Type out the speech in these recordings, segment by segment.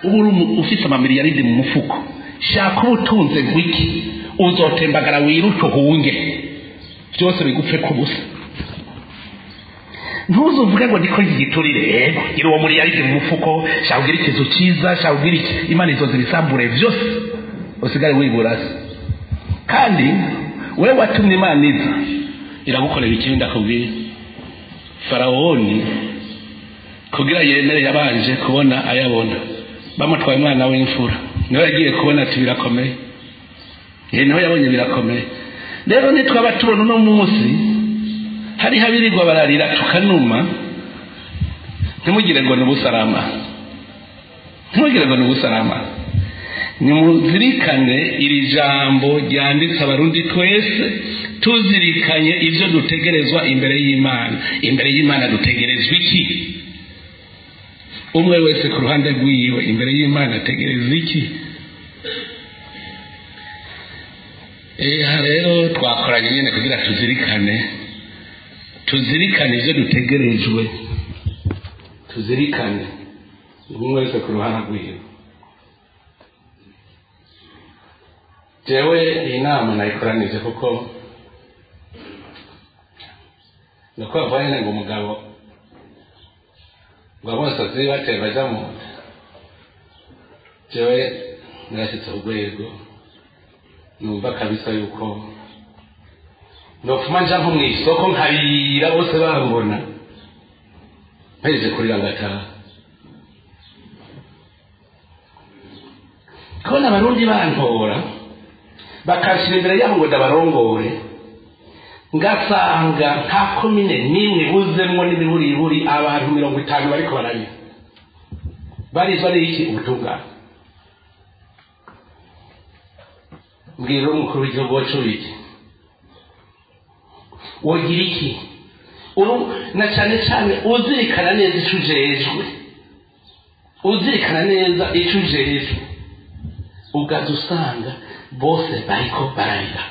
uba uri umu- ufise amamiliyaridi mu mufuko shaka ubutunze gwiki uzotembagara wiruke uhunge byose bigupfe ku busa ntuzuvuge ngo ndiko igiturire yego gira uwo miliyaridi mu mufuko shaka ugira ikizu cyiza shaka ugira iki imana izoza ibisambure byose usigare wiburase kandi wewe watumye imana iza iragukorera ikibi ndakubwira farawoni kugira yemere yabanje kubona ayabona bamutwaye umwana w'imfura niwe yagiye kubona ati birakomeye ye niho yabonye birakomeye rero nitwaba tubona uno munsi hariho abirirwa bararira tukanuma ntimugire ngo ni ubusarama ntimugire ngo ni ubusarama nimuzirikane iri jambo ryanditse abarundi twese tuzirikanye ibyo dutegerezwa imbere y'imana imbere y'imana dutegerezwa iki umwe wese ku ruhande rw'iwe imbere y'imana ategereza iki aha rero twakoranye nyine kugira tuzirikane tuzirikane ibyo dutegerejwe tuzirikane umwe wese ku ruhande rw'iwe jewe iyi nama nayikoranije kuko nuko bavuga nyine ngo umugabo ngo abasazi bateye bajya mu nda jewe narashyitse ku rwego numva kabisa yuko nopfuma nja nko mu isoko nkarira bose bambona mpejeje kurira ngataha kubona abarundi bantora bakanshyira imbere yabo ngo ndabarongore ngasanga nta komine n'imwe buzemwo n'ibiburiburi abantu mirongo itanu bariko bararira barizwa n'iki ubutungane mbwira umukuru w'igihugu wacu iki wogira iki uru na cyane cyane uzirikana neza icyo ujejwe uzirikana neza icyo ujejwe ugaza usanga bose bariko bararira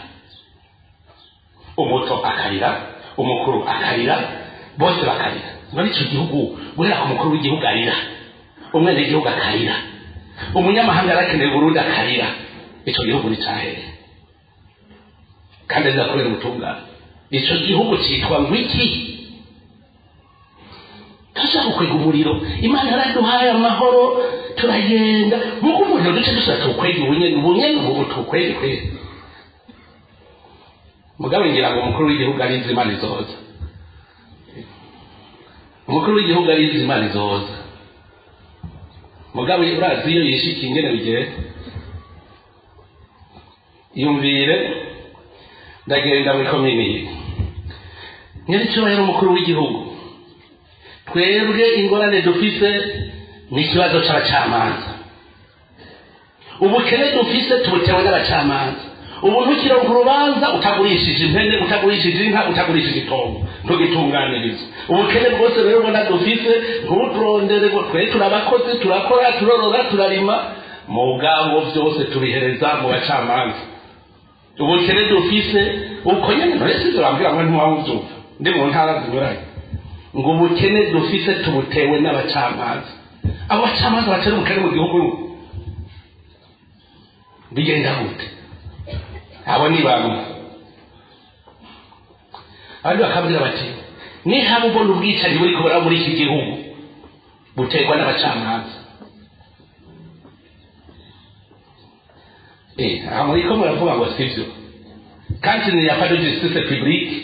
umuto akarira umukuru akarira bose bakarira muri icyo gihugu guhera ku mukuru w'igihugu arira umwenegihugu akarira umunyamahanga arakeneye burundi akarira icyo gihugu ni cyahere kandi azakorera ubutungane icyo gihugu cyitwa ngwiki turashaka gukwega umuriro imana yaraduhaye amahoro turagenda nk'uko umuriro duce dusa tuwukwege ubunyene ubunyene ubu tuwukwege kwege mugabe ngira ngo umukuru w'igihugu arizi imana izoza umukuru w'igihugu arizi imana izoza mugabe urazi iyo yishikiye ingene bigenda yumvire ndagenda muri komini nyir'icyubahiro umukuru w'igihugu twebwe ingorane dufise ni ikibazo cy'abacamanza ubukene dufise tubutewe n'abacamanza ubu ntukironka urubanza utagurishije impene utagurishije inka utagurishije itongo ntugitunganiriza ubukene bwose rero ubona dufise ntuturondere ngo twe turabakozi turakora turorora turarima mugabo byose tubihereza mu bacamanza ubukene dufise uko nyine ntore sizo bambwira ngo ntiwabubyumva ndi mu ntara zinyuranye ngo ubukene dufise tubutewe n'abacamanza abo bacamanza batera ubukene mu gihugu bigenda gute abo ni bamwe abandi bakabwira bati nihaba ubona ubwicanyi buri kubura muri iki gihugu buterwa n'abacamanza aha muri ko muravuga ngo sibyo kandi ni ya pas de justice publique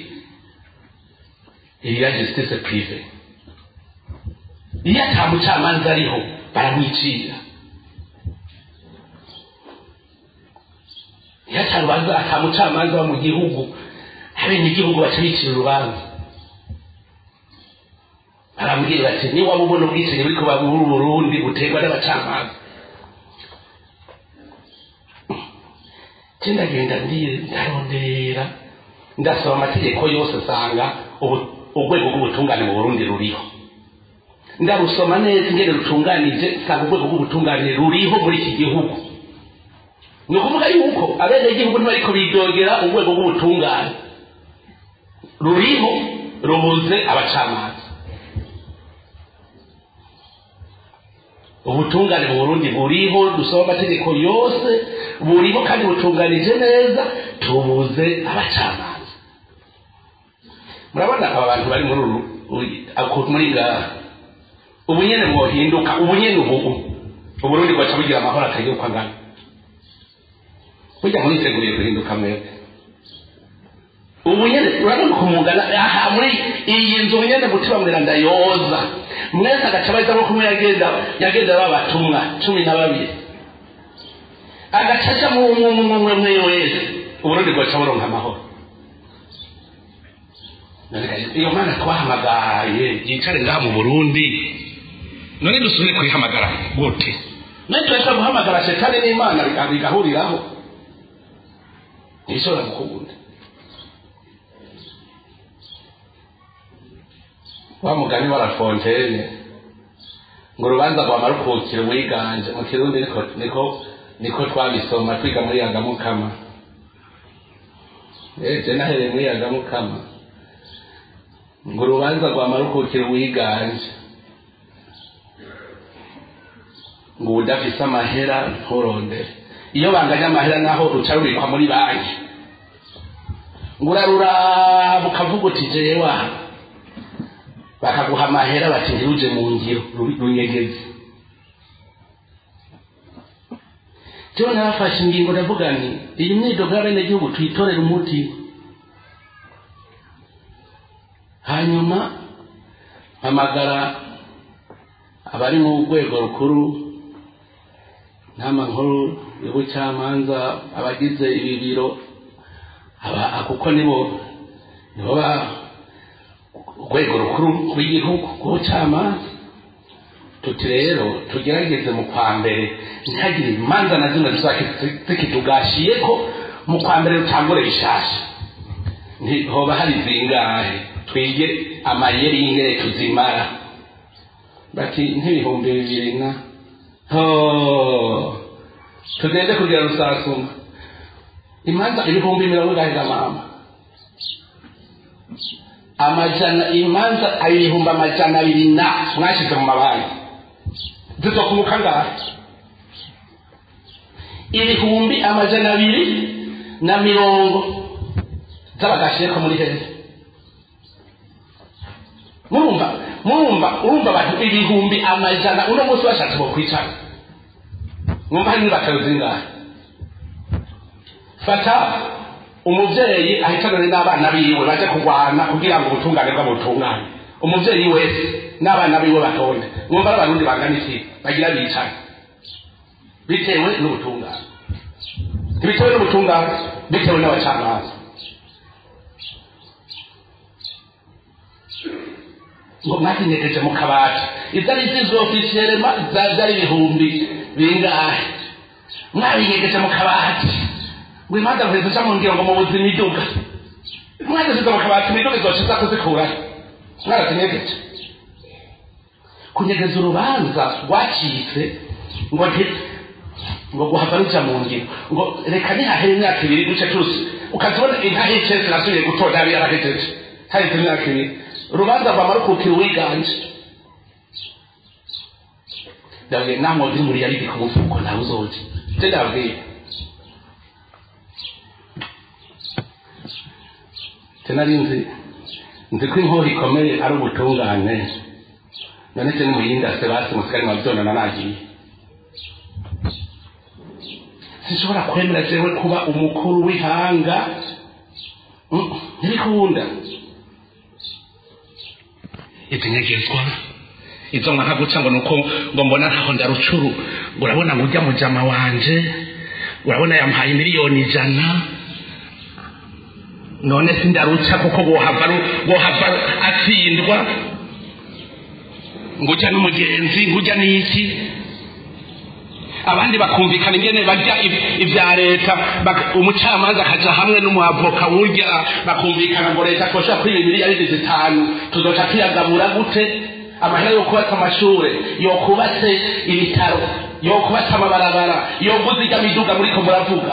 il y a justice privée iyo ata mucamanza ariho baramwicira iyo ata rubanza ata mucamanza wo mu gihugu abenegihugu baca bicira urubanza barambwira bati niba waba ubona ubwicanyi buri kuba muri burundi buterwa n'abacamanza ndagenda ndarondera ndasaba amategeko yose asanga urwego rw'ubutungane mu burundi ruriho ndarusoma neza ingene rutunganije nsanga urwego rw'ubutungane ruriho muri iki gihugu ni ukuvuga yuko abenegihugu ntibariko bidogera urwego rw'ubutungane ruriho rubuze abacamanza ubutungane mu burundi buriho dusoma amategeko yose buriho kandi butunganije neza tubuze abacamanza murabona aba bantu bari muri uru muri ngaha ubu nyene mwohinduka ubu nyene ubu uburundi bwaca bugira amahoro atagira uko angana burya muriteguriye guhinduka mwebwe ubu nyene urabona kumungana aha muri iyi nzu nyene mutima mweranda yoza mwese agaca baza nko kumwe yagenda yagenda babatumwa cumi na babiri agaca aja mumwe mwe wese uburundi bwaca buronka amahoro iyo mana twahamagaye yicare ngaha mu burundi none dusubire kuyihamagara gute none turashobora guhamagara shetani n'imana bigahuriraho ntishobora gukunda wa mugani wa lafontene ngo urubanza rwa marukukiro wiganje mu kirundi niko niko niko twabisoma twiga muri yagamukama eje nahereye muri yagamukama ngo urubanza rwa marukukiro wiganje ngo udafise amahera nturondere iyo banganya amahera naho ruca rubikwa muri banki ngo uraruraba ukavuga uti jewe bakaguha amahera bati ntiruje mu ngiro runyegeze jewe narafashe ingingo ndavuga nti iyi myidogo y'abenegihugu tuyitorere umuti hanyuma hamagara abari mu rwego rukuru nama nkuru y'ubucamanza abagize ibi biro kuko nibo nibo ba urwego rukuru rw'igihugu rw'ubucamanza tuti rero tugerageze mu kwa mbere ntihagire imanza na zimwe zikitugashiye ko mu kwa mbere rutangure bishasha hoba hari zingahe twige amayeri y'ingere tuzimara bati nk'ibihumbi bibiri na ho tugende kugira rusasuma imanza ibihumbi mirongo ingahe z'amama amajana imanza ibihumbi amajana abiri na mwashyize mu mabanki zizokunguka ngahe ibihumbi amajana abiri na mirongo z'abagashiye ko muri heza murumva murumva urumva abantu ibihumbi amajana uno munsi bashatse bo kwicara mwumva hari n'ibakaro zingahe fata umubyeyi ahitanane n'abana biwe baje kurwana kugira ngo ubutungane bwabo butungane umubyeyi wese n'abana biwe batonde mwumva ari abarundi bangana iki bagira bicaye bitewe n'ubutungane ntibitewe n'ubutungane bitewe n'abacamanza ngo mwazinyegeje mu kabati izari zizwe ofisiyelema zari ibihumbi bingahe mwabinyegeje mu kabati ngo imanza nkwezo cyangwa ngira ngo mubuze imiduga mwageze mu kabati imiduga izoca iza kuzikurayo mwarazinyegeje kunyegeza urubanza rwacitse ngo nti ngo guhava ruja mu ngiro ngo reka nihahere imyaka ibiri duce tuzi ukazibona inka hicese nasubiye gutora yari yarahejeje hahise imyaka ibiri urubanza rwa marukukiro wiganje ndabwiye namwe uri muri yaridi ku mufuko nawe uzoje nje ndabwiye nari nzi nzi ko inkoho ikomeye ari ubutungane none se nimuyindase basi musigari mwabyonana nagiye sinshobora kwemera jewe kuba umukuru w'ihanga ntibikunda izinyegezwa izo nka guca ngo nuko ngo mbona ntaho ndarucuru urabona ngo ujya mujama wanje urabona yampaye miliyoni ijana none sindaruca kuko bohava bohava atsindwa ngo ujya n'umugenzi ngo ujya n'iki abandi bakumvikana ingene bajya ibya leta umucamanza akaja hamwe n'umuavoka wurya bakumvikana ngo leta twoshobora kwiba miliyaridi zitanu tuzoca tuyagabura gute amahera yo kubatsa amashure yo kubatse ibitaro yo kubatse amabarabara yo guza ijya miduga muriko muravuga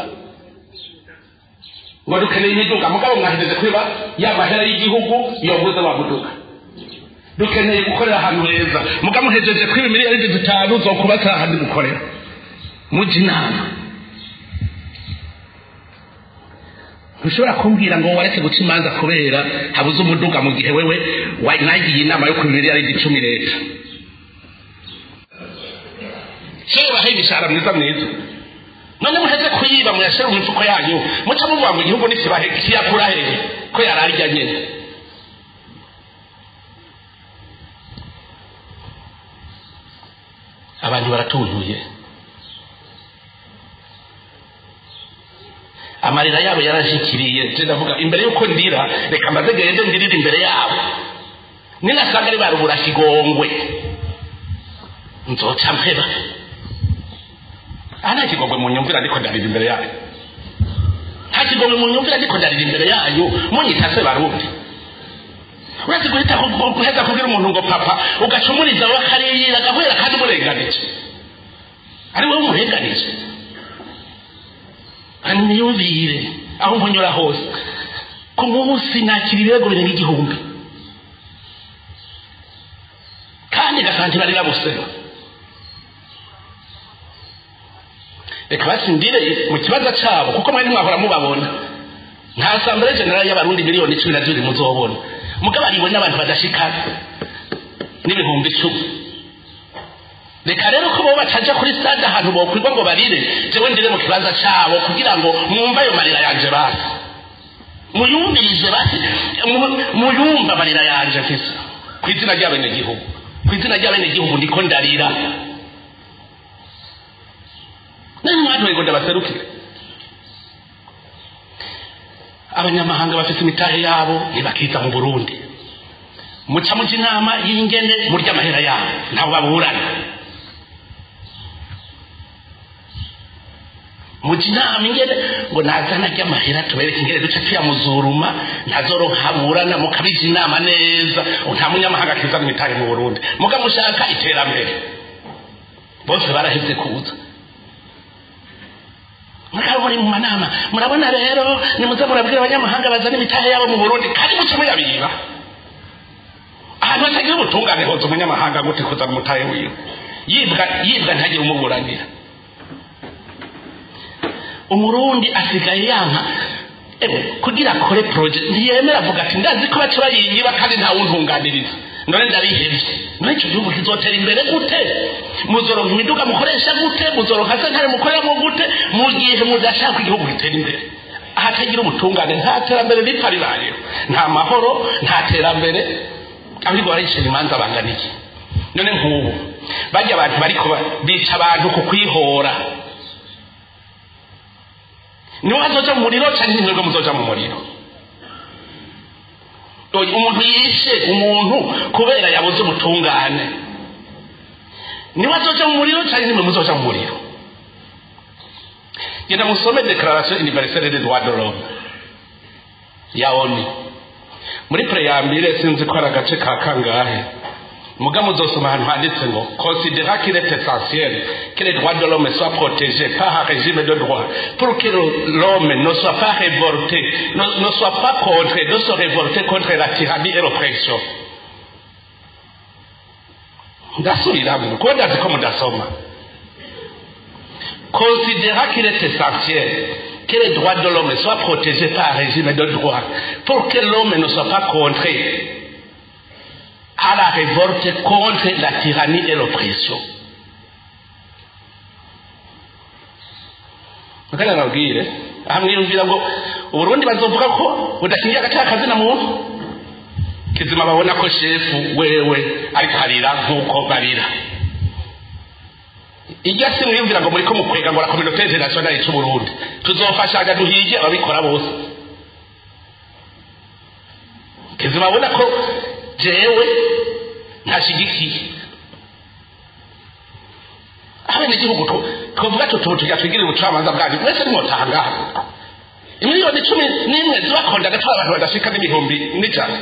ngo dukeneye imiduga mugabo mwahejeje kwiba ya mahera y'igihugu yoguze wa muduga dukeneye gukorera ahantu heza muga muhejeje kwiba miliyoni zitanu zo kubatsa ahandi mukorera mujya inama ntushobora kumbwira ngo wareke guca imanza kubera habuze umuduga mu gihe wewe nagiye inama yo kwiba miliyoni icumi leta shewe bahe imishahara mwiza mwiza none muheze kuyiba muyashyire mu mifuko yanyu muca muvuga ngo igihugu nikibahe kiyakura hehe ko yararya nyine abantu baratuntuye amarira yabo yarashikiriye ndavuga imbere y'uko ndira reka maze gende ndirire imbere yabo ninasanga ari barubura kigongwe nzoca mpeba aha nta kigongwe mu nyumvira ariko ndarira imbere yayo nta kigongwe mu nyumvira ariko ndarira imbere yayo munyita se barundi uretse guhita guheza kubwira umuntu ngo papa ugacumuriza we akariyira agahwera kandi umurenganije ari wowe umurenganije niyumvire aho mpunyura hose ku munsi nakira ibirego birenga igihumbi kandi gasanti barira busema reka basindire mu kibazo cyabo kuko mwari mwahora mubabona nta asambere generali y'abarundi miliyoni cumi na zibiri muzobona mugabo ariwe n'abantu badashikana n'ibihumbi icumi reka rero ko bo bataja kuri stade ahantu bokwirwa ngo barire jewe ndire mu kibanza cyabo kugira ngo mwumve ayo marira yanje basi muyumvirize basi muyumve amarira yanje mfise ku izina ry'abenegihugu ku izina ry'abenegihugu ndiko ndarira nani mwatoye ngo ndabaserukire abanyamahanga bafite imitahe yabo ntibakiza mu burundi muca muca inama y'ingene murya amahera yabo ntabwo baburana muca inama ingene ngo nazana ry'amahera tubereke ingene duca tuyamuzuruma ntazorohaburana mukabija inama neza nta munyamahanga akizana imitahe mu burundi muga mushaka iterambere bose baraheze kuza murabo muri mu manama murabona rero nimuze murabwira abanyamahanga bazana imitahe yabo mu burundi kandi muce muyabiba ahantu hatagira ubutungane hoza umunyamahanga gute kuzana umutahe wiwe yibwa yibwa ntagire umuburanira umurundi asigaye yanka ewe kugira akore proje ntiyemera avuga ati ndazi ko baca bayiyiba kandi ntawuntunganiriza none ndarihebye none icyo gihugu kizotera imbere gute muzoronka imiduga mukoresha gute muzoronka sentare mukoreramo gute mu gihe mudashaka igihugu gitera imbere ahatagira ubutungane nta terambere ripfa ribayeho nta mahoro nta terambere ahubwo barayicira imanza bangana iki none nk'ubu bajya abantu bariko bica abantu ku kwihora niwe azoja mu muriro cyangwa nimwebwe muzoja mu muriro umuntu yishe umuntu kubera yabuze ubutungane niwe azoja mu muriro cyangwa nimwe muzoja mu muriro genda musome declaration universelle des droits de l'homme ya onu muri preyambire sinzi ko ari agace ka kangahe muga muzosoma ahantu handitse ngo considera qu'il est essentiel que les droits de l'homme soient protégés par un régime de droit pour que l'homme ne soit pas révolté ne, ne soit pas contre de se révolter contre la tyrannie et l'oppression ndasubiramwo kuko ndazi ko mudasoma considéra qu'il est essentiel que les droits de l'homme soient protégés par un régime de droit pour que l'homme ne soit pas contré à la révolte contre la tyrannie et l'oppression mukanya nabwire ahamwiyumvira ngo uburundi bazovuga ko budashingiye agaciro kazina muntu kizima babona ko shefu wewe ariko harira nk'uko barira iryo si mwiyumvira ngo muriko mukwega ngo la communauté internationale c'uburundi tuzofashanya duhige ababikora bose kizima babona ko jewe ntashigikiye abenegihugu twovuga tutubu tujya twigirira ubucamanza bwanyu mwese nimwotangaha imiliyoni cumi n'imwe zibakonda agatwara abantu badashika n'ibihumbi n'ijana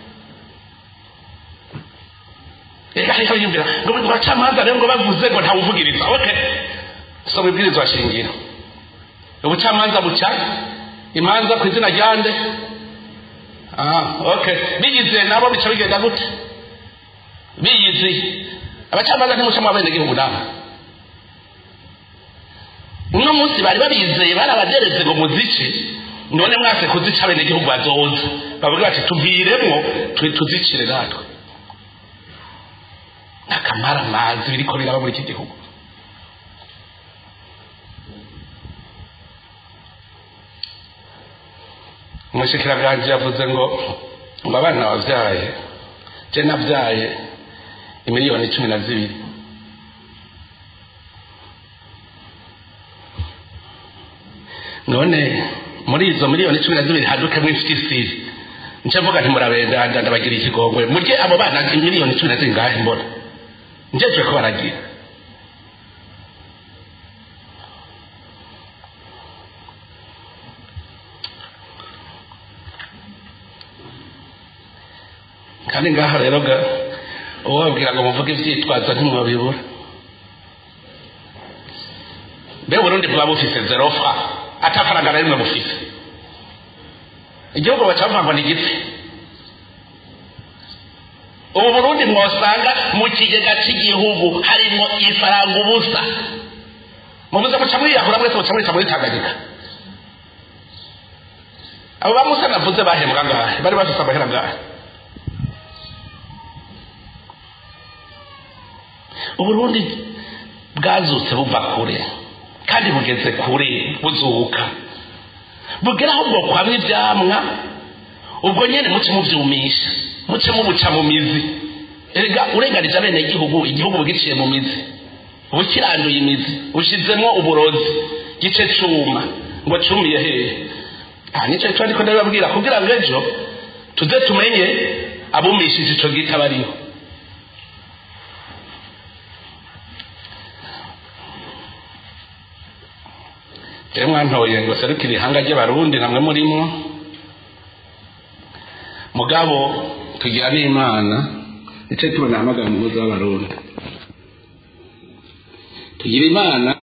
reka rero yumvira ngo abacamanza rero ngo bavuze ngo ntawuvugiriza ok soma ibwirizwa shingiro ubucamanza buca imanza ku izina ryande ah ok bigize nabo bica bigenda gute biyizi abacamanza ntimucamo abenegihugu nabo uno munsi bari babizeye bari abadereze ngo muzice none mwase kuzica abenegihugu bazoza bavuga bati tuviremwo tuzicire natwe n'akamara amazi biriko biraba muri iki gihugu umushikiranganji yavuze ngo ngo abana wabyaye je nabyaye imiliyoni cumi na zibiri none muri izo miliyoni cumi na zibiri hadukemwo ifisisiri nce mvuga nti murabenda ndabagira ikigongwe murye abo bana miliyoni cumi na zibiri ngahe mbona njejwe ko baragira kandi ngaho rero ga uwo babwira ngo muvuge ivyitwazo ntimwabibura mbe burundi bwaba bufise zero fra atafaranga na rimwe bufise igihugu bacavuga ngo ni igiti ubu burundi mwosanga mu kigega cy'igihugu harimo ifaranga ubusa mubuze muca mwiyahura mwese muca mwica muri tanganyika abo bamusa navuze bahembwa ngahe bari bafise amahera ngahe uburundi bwazutse buva kure kandi bugeze kure buzuka bugeraho bwo kwamwa ivyamwa ubwo nyene muce muvyumisha muce mubuca mu mizi erega urenganije abene igihugu igihugu bugiciye mu mizi bukiranduye imizi bushizemwo uburozi gice cuma ngo cumiye hehe aha nico cyo ndiko ndababwira kugira ngo ejo tuze tumenye abumishije ico gita bariho rero mwantoye ngo serukire ihanga ry'abarundi namwe murimo mugabo tugira n'imana nicyo tubona hamagara umugozi w'abarundi tugira imana